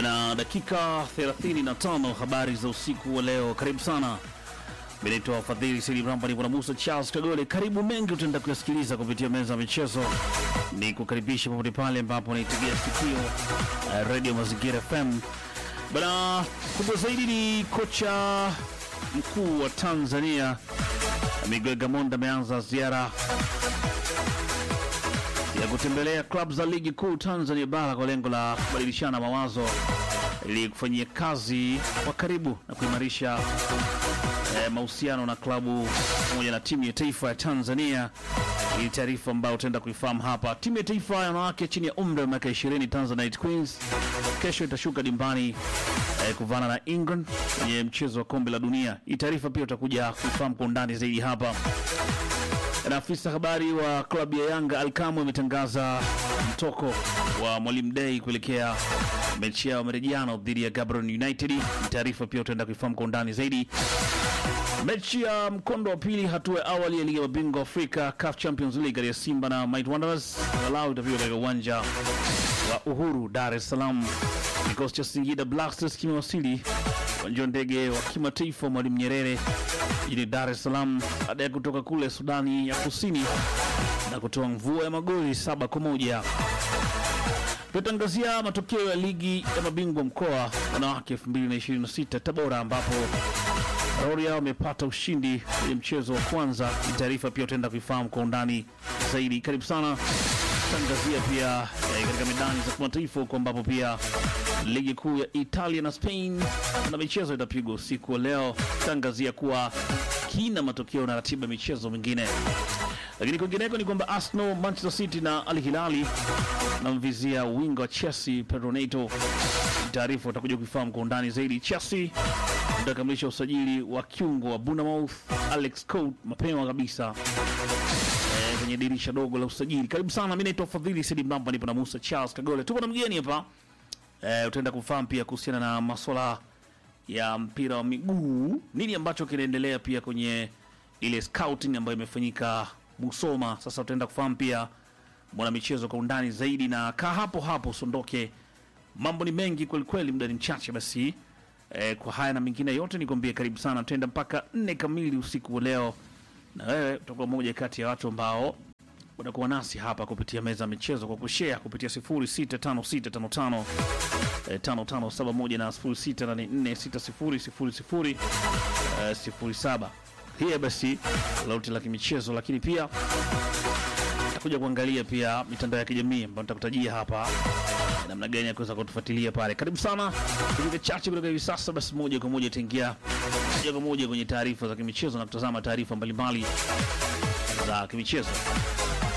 na dakika 35 habari za usiku wa leo. Karibu sana, mimi naitwa Fadhili Sidi Bramba, nipo na Musa Charles Kagole. Karibu mengi utaenda kuyasikiliza kupitia meza ya michezo, ni kukaribisha popote pale ambapo naitegea sikio uh, Radio Mazingira FM bana. Kubwa zaidi ni kocha mkuu wa Tanzania Miguel Gamondi ameanza ziara ya kutembelea klabu za ligi kuu Tanzania bara kwa lengo la kubadilishana mawazo ili kufanyia kazi kwa karibu na kuimarisha eh, mahusiano na klabu pamoja na timu ya taifa ya Tanzania. Hii taarifa ambayo utaenda kuifahamu hapa. Timu ya taifa ya wanawake chini ya umri wa miaka 20 Tanzanite Queens kesho itashuka dimbani eh, kuvana na England kwenye mchezo wa kombe la dunia. Hii taarifa pia utakuja kuifahamu kwa undani zaidi hapa. Na afisa habari wa klabu ya Yanga Alkamu ametangaza mtoko wa Mwalimu Dei kuelekea mechi yao marejiano dhidi ya Gaborone United. Ni taarifa pia utaenda kuifahamu kwa undani zaidi. Mechi ya mkondo wa pili hatua ya awali ya ligi ya mabingwa Afrika CAF Champions League kati ya Simba na Might Wanderers walau itapigwa katika uwanja wa Uhuru, Dar es Salaam. Kikosi cha Singida Black Stars kimewasili uwanja wa ndege wa kimataifa Mwalimu Nyerere jijini Dar es Salaam baada ya kutoka kule Sudani ya Kusini na kutoa mvua ya magoli saba kwa moja. Tutangazia matokeo ya ligi ya mabingwa mkoa wanawake 2026 Tabora, ambapo Rorya wamepata ushindi kwenye mchezo wa kwanza. Ni taarifa pia utaenda kuifahamu kwa undani zaidi. Karibu sana. Tangazia pia eh, katika medani za kimataifa huko ambapo pia ligi kuu ya Italia na Spain na michezo itapigwa usiku wa leo. Tangazia kuwa kina matokeo na ratiba ya michezo mingine, lakini kwingineko ni kwamba Arsenal, Manchester City na Al Hilali namvizia winga wa Chelsea Pedro Neto. Taarifa utakuja kuifahamu kwa undani zaidi. Chelsea utakamilisha usajili wa kiungo wa Bournemouth Alex Scott mapema kabisa eh, kwenye dirisha dogo la usajili. Karibu sana, mimi naitwa Fadhili Sidi Mlamba, nipo na Musa Charles Kagole, tuko na mgeni hapa eh, utaenda kufahamu pia kuhusiana na masuala ya mpira wa miguu, nini ambacho kinaendelea pia kwenye ile scouting ambayo imefanyika Musoma. Sasa utaenda kufahamu pia mwana michezo kwa undani zaidi, na kaa hapo hapo usiondoke, mambo ni mengi kweli kweli, muda ni mchache basi. Eh, kwa haya na mengine yote nikwambie, karibu sana, tutaenda mpaka nne kamili usiku wa leo, na wewe utakuwa moja kati ya watu ambao unakuwa nasi hapa kupitia meza ya michezo kwa kushare kupitia 065655 eh, 5571 na 06846000 eh, 07. Hiya basi lauti la kimichezo, lakini pia takuja kuangalia pia mitandao ya kijamii ambayo nitakutajia hapa namna gani ya kuweza kutufuatilia pale. Karibu sana dakika chache kutoka hivi sasa, basi moja kwa moja itaingia moja kwa moja kwenye taarifa za kimichezo na kutazama taarifa mbalimbali za kimichezo.